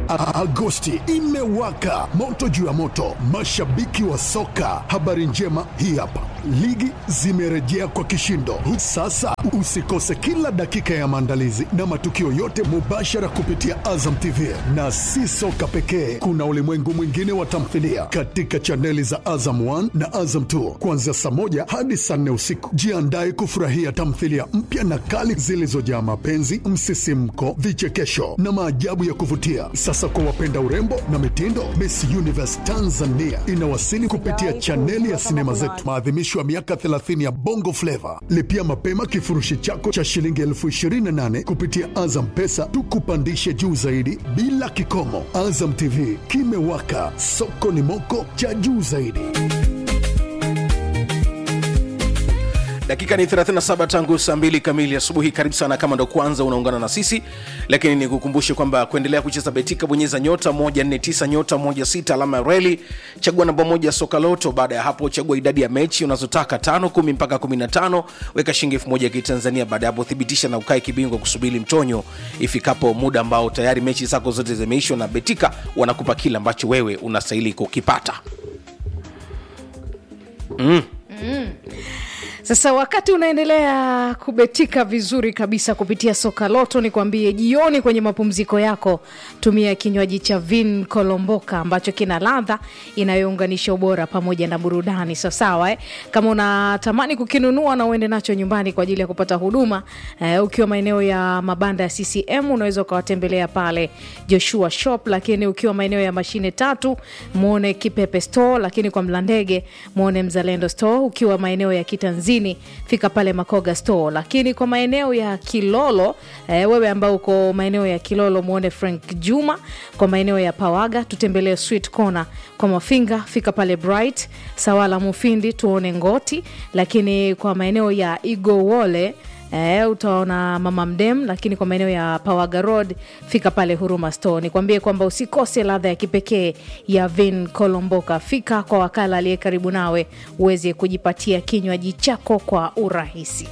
A- Agosti imewaka moto juu ya moto, mashabiki wa soka. Habari njema hii hapa, ligi zimerejea kwa kishindo. Sasa usikose kila dakika ya maandalizi na matukio yote mubashara kupitia Azam TV, na si soka pekee, kuna ulimwengu mwingine wa tamthilia katika chaneli za Azam 1 na Azam 2 kuanzia saa moja hadi saa nne usiku. Jiandae kufurahia tamthilia mpya na kali zilizojaa mapenzi, msisimko, vichekesho na maajabu ya kuvutia. Sasa kwa wapenda urembo na mitindo, Miss Universe Tanzania inawasili kupitia chaneli ya sinema zetu, maadhimisho ya miaka 30 ya Bongo Flava. Lipia mapema kifurushi chako cha shilingi elfu 28 kupitia Azam Pesa, tukupandishe juu zaidi bila kikomo. Azam TV kimewaka, soko ni moko cha juu zaidi. dakika ni 37 tangu saa 2 kamili asubuhi karibu sana kama ndo kwanza unaungana na sisi lakini nikukumbushe kwamba kuendelea kucheza betika bonyeza nyota 149 nyota 16 alama ya reli chagua namba moja soka loto baada ya hapo chagua idadi ya mechi unazotaka tano kumi mpaka 15 weka shilingi elfu moja ya kitanzania baada ya hapo thibitisha na ukae kibingwa kusubiri mtonyo ifikapo muda ambao tayari mechi zako zote zimeishwa na betika wanakupa kile ambacho wewe unastahili kukipata Sasa wakati unaendelea kubetika vizuri kabisa kupitia soka loto, ni kwambie jioni kwenye mapumziko yako, tumia kinywaji cha Vin Kolomboka ambacho kina ladha inayounganisha ubora pamoja na burudani. Sawasawa eh? Kama unatamani kukinunua na uende nacho nyumbani kwa ajili ya kupata huduma eh, ukiwa maeneo ya mabanda ya CCM unaweza ukawatembelea pale Joshua Shop, lakini ukiwa maeneo ya mashine tatu mwone Kipepe Store, lakini kwa Mlandege mwone Mzalendo Store, ukiwa maeneo ya Kitanzini fika pale Makoga Store, lakini kwa maeneo ya Kilolo eh, wewe ambao uko maeneo ya Kilolo mwone Frank Juma, kwa maeneo ya Pawaga tutembelee Sweet Corner, kwa Mafinga fika pale Bright Sawala Mufindi tuone Ngoti, lakini kwa maeneo ya Igowole Eh, utaona mama mdem, lakini kwa maeneo ya Pawaga Road fika pale Huruma Store. Nikwambie kwamba usikose ladha ya kipekee ya Vin Kolomboka. Fika kwa wakala aliye karibu nawe uweze kujipatia kinywaji chako kwa urahisi.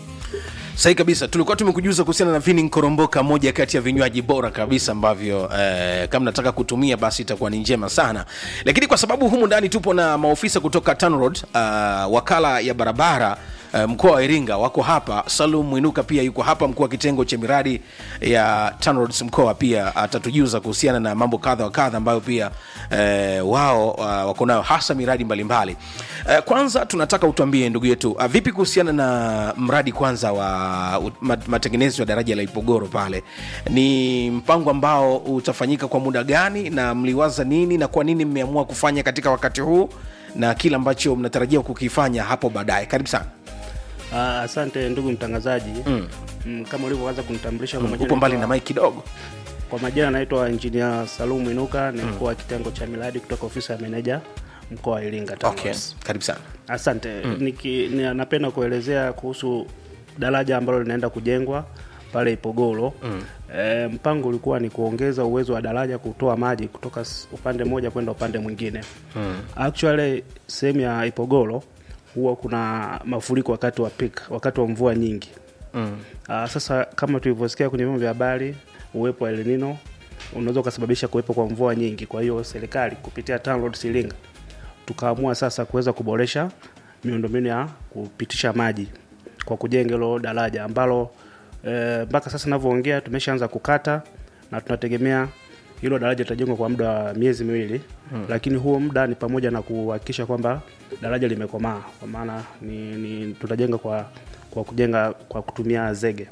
sahi kabisa tulikuwa tumekujuza kuhusiana na vini nkoromboka moja kati ya vinywaji bora kabisa ambavyo eh, kama nataka kutumia basi itakuwa ni njema sana lakini kwa sababu humu ndani tupo na maofisa kutoka tanrod uh, wakala ya barabara eh, mkoa wa iringa wako hapa salum mwinuka pia yuko hapa mkuu wa kitengo cha miradi ya tanrods mkoa pia atatujuza kuhusiana na mambo kadha wa kadha ambayo pia eh, wao uh, wako nayo hasa miradi mbalimbali eh, kwanza tunataka utuambie ndugu yetu uh, vipi kuhusiana na mradi kwanza wa uh, mat- matengenezo ya daraja la ipogoro pale ni mpango ambao utafanyika kwa muda gani na mliwaza nini na kwa nini mmeamua kufanya katika wakati huu na kile ambacho mnatarajia kukifanya hapo baadaye karibu sana Ah, asante ndugu mtangazaji mm. Mm, kama ulivyoanza kunitambulisha kwa majina upo mbali na naitwa- mai kidogo kwa majina naitwa injinia salum inuka ni mkuu wa kitengo cha miradi kutoka ofisi ya meneja mkoa wa iringa okay. TANROADS. karibu sana asante Niki, ni, napenda kuelezea kuhusu daraja ambalo linaenda kujengwa pale ipogoro mm. e, mpango ulikuwa ni kuongeza uwezo wa daraja kutoa maji kutoka s- upande mmoja kwenda upande mwingine mm. actually sehemu ya ipogoro huwa kuna mafuriko wakati wa peak, wakati wa mvua nyingi mm. Aa, sasa kama tulivyosikia kwenye vyombo vya habari uwepo wa El Nino unaweza ukasababisha kuwepo kwa mvua nyingi kwa hiyo serikali kupitia TANROADS Iringa tukaamua sasa kuweza kuboresha miundombinu ya kupitisha maji kwa kujenga hilo daraja ambalo eh, mpaka sasa navyoongea tumeshaanza kukata na tunategemea hilo daraja litajengwa kwa muda wa miezi miwili hmm. lakini huo muda ni pamoja na kuhakikisha kwamba daraja limekomaa kwa maana ni, ni tutajenga kwa kwa kujenga kwa kutumia zege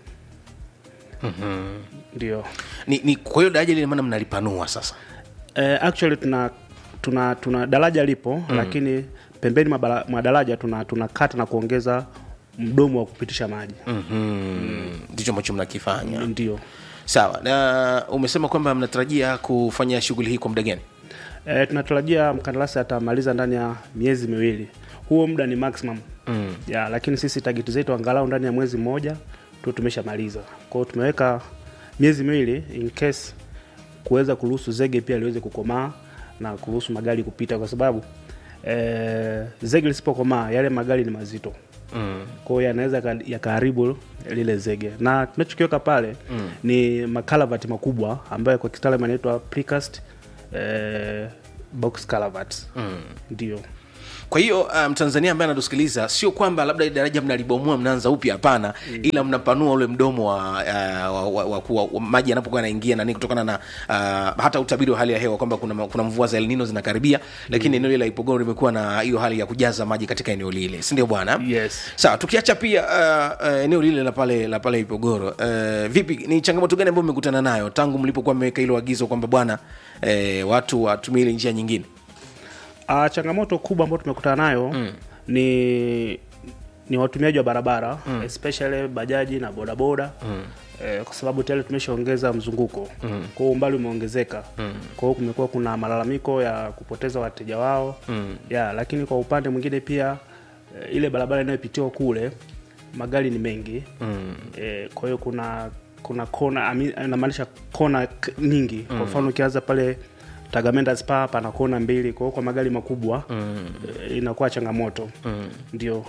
ndio ni, ni kwa hiyo daraja lile maana mnalipanua sasa Eh, actually tuna tuna tuna daraja lipo mm. lakini pembeni mwa bara- mwa daraja tuna tunakata na kuongeza mdomo wa kupitisha maji Mhm. ndicho ambacho mnakifanya ndio sawa na umesema kwamba mnatarajia kufanya shughuli hii kwa muda gani e, tunatarajia mkandarasi atamaliza ndani ya miezi miwili huo muda ni maximum mm. ya lakini sisi tageti zetu angalau ndani ya mwezi mmoja tu tumeshamaliza kwa hiyo tumeweka miezi miwili in case kuweza kuruhusu zege pia liweze kukomaa na kuruhusu magari kupita kwa sababu e, zege lisipokomaa yale magari ni mazito mm. kwa hiyo yanaweza yaka- yakaharibu lile zege na tunachokiweka pale mm. ni makalavati makubwa ambayo kwa kitaalam yanaitwa precast eh, box calavat mm. ndio kwa hiyo mtanzania um, ambaye anatusikiliza sio kwamba labda daraja mnalibomoa mnaanza upya hapana mm. ila mnapanua ule mdomo wa, uh, wa, wa, wa, wa, wa maji yanapokuwa yanaingia nani kutokana na uh, hata utabiri wa hali ya hewa kwamba kuna, kuna mvua za elnino zinakaribia lakini mm. eneo lile la ipogoro limekuwa na hiyo hali ya kujaza maji katika eneo lile sindio bwana Yes. sawa tukiacha pia uh, uh, eneo lile la pale la pale ipogoro uh, vipi ni changamoto gani ambayo mmekutana nayo tangu mlipokuwa mmeweka hilo agizo kwamba bwana uh, watu watumie ile njia nyingine Uh, changamoto kubwa ambayo tumekutana nayo mm. ni ni watumiaji wa barabara mm. especially bajaji na bodaboda mm. eh, kwa sababu tayari tumeshaongeza mzunguko mm. kwa hiyo umbali umeongezeka mm. kwa hiyo kumekuwa kuna malalamiko ya kupoteza wateja wao mm. ya lakini kwa upande mwingine pia eh, ile barabara inayopitiwa kule magari ni mengi mm. eh, kwa hiyo kuna kuna kona ami- namaanisha kona k- nyingi kwa mfano ukianza pale Tagamenda Spa pana kona mbili, kwa hiyo kwa magari makubwa mm. inakuwa changamoto mm. ndio.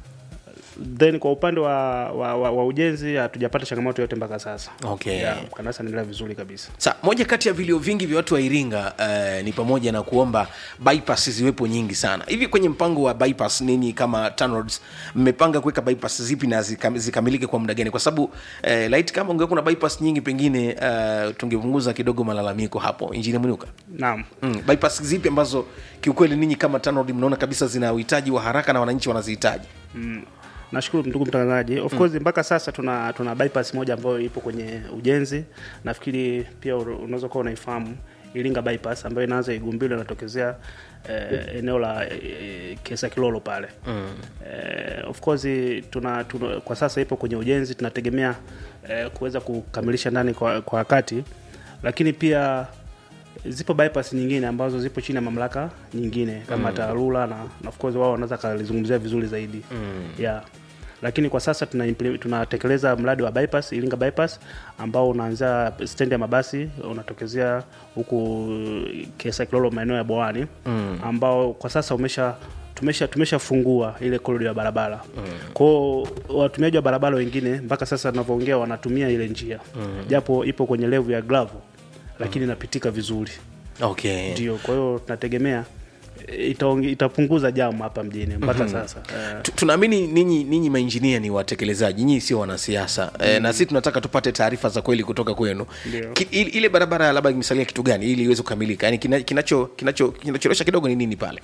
Then kwa upande wa, wa, wa, wa ujenzi hatujapata changamoto yote mpaka sasa. Okay. Yeah, kanasa anaendelea vizuri kabisa. Sa, moja kati ya vilio vingi vya watu wa Iringa uh, ni pamoja na kuomba bypass ziwepo nyingi sana. Hivi kwenye mpango wa bypass ninyi kama TANROADS mmepanga kuweka bypass zipi na zikam, zikamilike kwa muda gani? Kwa sababu uh, light kama ungekuwa na bypass nyingi pengine uh, tungepunguza kidogo malalamiko hapo. Injinia Mwinuka. Naam. Mm, bypass zipi ambazo kiukweli ninyi kama TANROADS mnaona kabisa zina uhitaji wa haraka na wananchi wanazihitaji? Mm. Nashukuru ndugu mtangazaji. Of course mpaka sasa tuna tuna bypass moja ambayo ipo kwenye ujenzi. Nafikiri pia una- unaweza kuwa unaifahamu Iringa bypass ambayo inaanza Igumbilo inatokezea eh, eneo la eh, Kesa Kilolo pale. Mm. Eh, of course tuna, tuna kwa sasa ipo kwenye ujenzi tunategemea eh, kuweza kukamilisha ndani kwa kwa wakati. Lakini pia zipo bypass nyingine ambazo zipo chini ya mamlaka nyingine kama mm. TARURA na, na of course wao wanaweza kalizungumzia vizuri zaidi mm. yeah. Lakini kwa sasa tuna implement- tunatekeleza mradi wa bypass Iringa bypass ambao unaanzia stendi ya mabasi unatokezea huku Kesa Kilolo maeneo ya Bwawani mm. ambao kwa sasa umesha tumesha tumeshafungua ile korido ya barabara mm. kwao watumiaji wa barabara wengine mpaka sasa tunavyoongea wanatumia ile njia mm. japo ipo kwenye levu ya gravel lakini inapitika vizuri Okay. ndio kwa hiyo tunategemea eh, itaonge- itapunguza jamu hapa mjini mpaka sasa Eh, Tu- tunaamini ninyi ninyi mainjinia ni watekelezaji nyinyi sio wanasiasa mm. e, na sisi tunataka tupate taarifa za kweli kutoka kwenu Ndio. Ki, ile ile barabara labda imesalia kitu gani ili iweze kukamilika yani kina- kinacho kinacho kinacholesha kidogo ni nini pale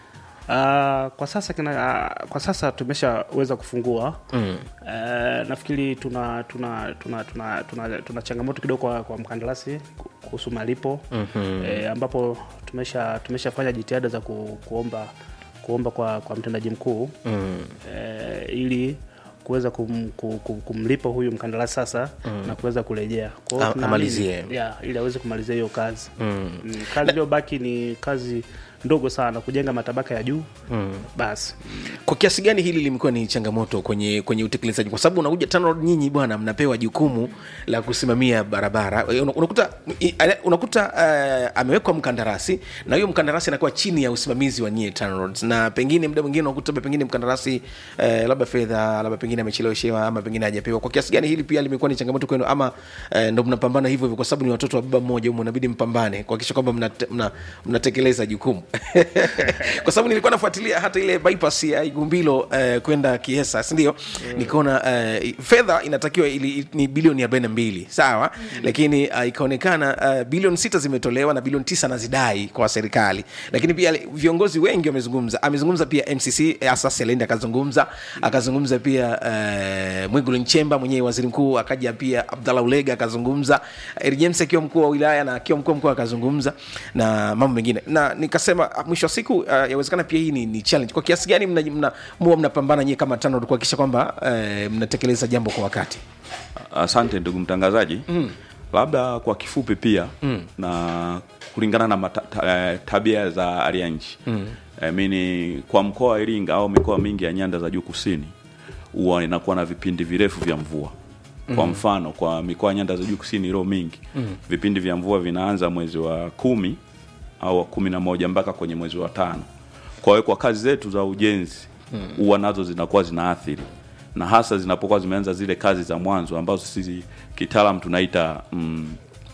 ah, kwa sasa kina, ah, kwa sasa tumeshaweza kufungua mm. nafikiri tuna tuna tuna tuna, tuna, tuna changamoto kidogo kwa, kwa mkandarasi ku- kuhusu malipo mm-hmm. eh, ambapo tumesha tumeshafanya jitihada za ku, kuomba kuomba kwa, kwa mtendaji mkuu mm. eh, ili kuweza kum, kum, kum, kumlipa huyu mkandarasi sasa mm. na kuweza kurejea Kwa hiyo A- tunaamini- amalizie. yeah, ili aweze kumalizia hiyo kazi mm. Mm, kazi iliyobaki ni kazi ndogo sana kujenga matabaka ya juu mm. basi kwa kiasi gani hili limekuwa ni changamoto kwenye kwenye utekelezaji kwa sababu unakuja TANROADS nyinyi bwana mnapewa jukumu la kusimamia barabara Eh, una- unakuta i- ale- unakuta uh, amewekwa mkandarasi na huyo mkandarasi anakuwa chini ya usimamizi wa nyie TANROADS na pengine muda mwingine unakuta labda pengine mkandarasi uh, labda fedha labda pengine amecheleweshewa ama pengine hajapewa kwa kiasi gani hili pia limekuwa ni changamoto kwenu ama uh, ndo mnapambana hivyo hivyo kwa sababu ni watoto wa baba mmoja humo inabidi mpambane kuhakikisha kwamba mnate- mna- mnatekeleza jukumu kwa sababu nilikuwa nafuatilia hata ile bypass ya igumbilo eh, kwenda kiesa sindio mm. nikaona eh, fedha inatakiwa ili, ni bilioni 42 sawa mm. lakini uh, ikaonekana uh, bilioni sita zimetolewa na bilioni tisa nazidai kwa serikali lakini pia viongozi wengi wamezungumza amezungumza pia mcc hasa selende akazungumza akazungumza pia uh, mwigulu nchemba mwenyewe waziri mkuu akaja pia abdallah ulega akazungumza Eri james akiwa mkuu wa wilaya na akiwa mkuu wa mkoa akazungumza na mambo mengine na nikasema ah, mwisho wa siku uh, yawezekana pia hii ni, ni challenge kwa kiasi gani mna, mna, muwa mnapambana nyie kama tano kuhakikisha kwamba uh, mnatekeleza jambo kwa wakati asante ndugu mtangazaji mm. labda kwa kifupi pia mm. na kulingana na mata, ta, eh, tabia za hali ya nchi mm. I mean, kwa mkoa wa iringa au mikoa mingi ya nyanda za juu kusini huwa inakuwa na vipindi virefu vya mvua kwa mfano kwa mikoa ya nyanda za juu kusini ilo mingi mm. vipindi vya mvua vinaanza mwezi wa kumi au wa kumi na moja mpaka kwenye mwezi wa tano kwa hiyo kwa kazi zetu za ujenzi huwa nazo zinakuwa zinaathiri na hasa zinapokuwa zimeanza zile kazi za mwanzo ambazo sisi kitaalam tunaita mm,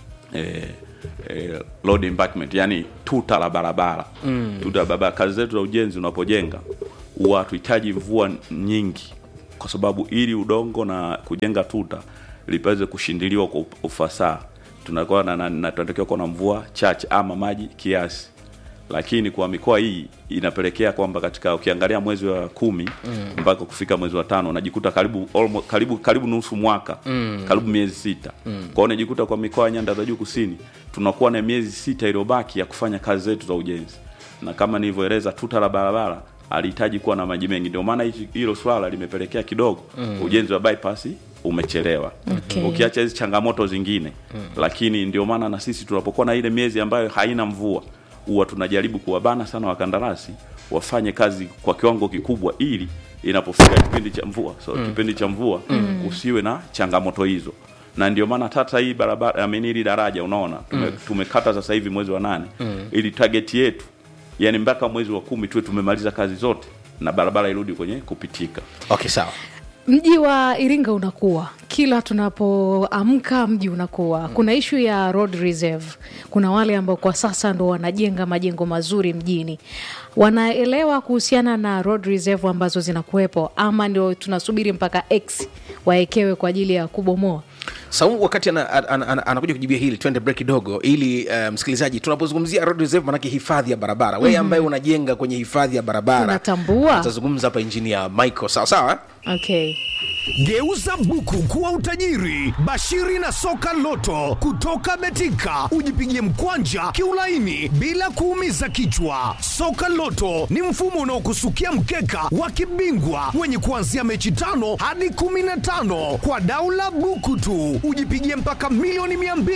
eh, eh, road embankment yani tuta la barabara mm. tuta la barabara kazi zetu za ujenzi unapojenga huwa hatuhitaji mvua nyingi kwa sababu ili udongo na kujenga tuta lipaweze kushindiliwa kwa ufasaha tunakuwa na, na, na tunatakiwa kuwa na mvua chache ama maji kiasi lakini kwa mikoa hii inapelekea kwamba katika ukiangalia mwezi wa kumi mpaka kufika mwezi wa tano unajikuta karibu almost, karibu karibu nusu mwaka mm. karibu miezi sita mm. kwao unajikuta kwa mikoa ya nyanda za juu kusini tunakuwa na miezi sita iliyobaki ya kufanya kazi zetu za ujenzi na kama nilivyoeleza tuta la barabara alihitaji kuwa na maji mengi ndio maana hichi- hilo swala limepelekea kidogo mm. ujenzi wa bypass umechelewa Okay. ukiacha hizi changamoto zingine mm. lakini ndio maana na sisi tunapokuwa na ile miezi ambayo haina mvua huwa tunajaribu kuwabana sana wakandarasi wafanye kazi kwa kiwango kikubwa ili inapofika kipindi cha mvua so mm. kipindi cha mvua mm. usiwe na changamoto hizo na ndio maana tata hii barabara amini hili daraja unaona tume, mm. tumekata sasa hivi mwezi wa nane mm. ili target yetu yani mpaka mwezi wa kumi tuwe tumemaliza kazi zote na barabara irudi kwenye kupitika okay sawa mji wa iringa unakuwa kila tunapoamka mji unakuwa kuna ishu ya road reserve kuna wale ambao kwa sasa ndo wanajenga majengo mazuri mjini wanaelewa kuhusiana na road reserve ambazo zinakuwepo ama ndio tunasubiri mpaka x waekewe kwa ajili ya kubomoa Saumu wakati anakuja ana, ana, ana kujibia hili, twende break kidogo, ili uh, msikilizaji, tunapozungumzia road reserve, manake hifadhi ya barabara, wewe ambaye unajenga kwenye hifadhi ya barabara Unatambua. atazungumza hapa injinia Michael, sawa sawa. okay Geuza buku kuwa utajiri. Bashiri na soka loto kutoka Betika, ujipigie mkwanja kiulaini bila kuumiza kichwa. Soka loto ni mfumo unaokusukia mkeka wa kibingwa wenye kuanzia mechi tano hadi kumi na tano kwa daula buku tu, ujipigie mpaka milioni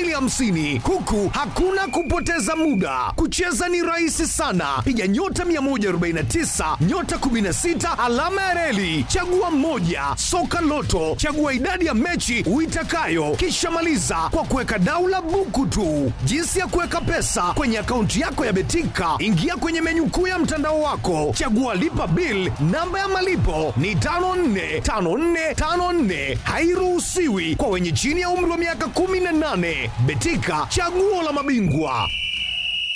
250 huku hakuna kupoteza muda. Kucheza ni rahisi sana, piga nyota 149 nyota 16 alama ya reli, chagua mmoja. Soka Loto, chagua idadi ya mechi uitakayo, kisha maliza kwa kuweka daula buku tu. Jinsi ya kuweka pesa kwenye akaunti yako ya Betika, ingia kwenye menyu kuu ya mtandao wako, chagua lipa bill. Namba ya malipo ni 545454, hairuhusiwi kwa wenye chini ya umri wa miaka 18. Betika, chaguo la mabingwa.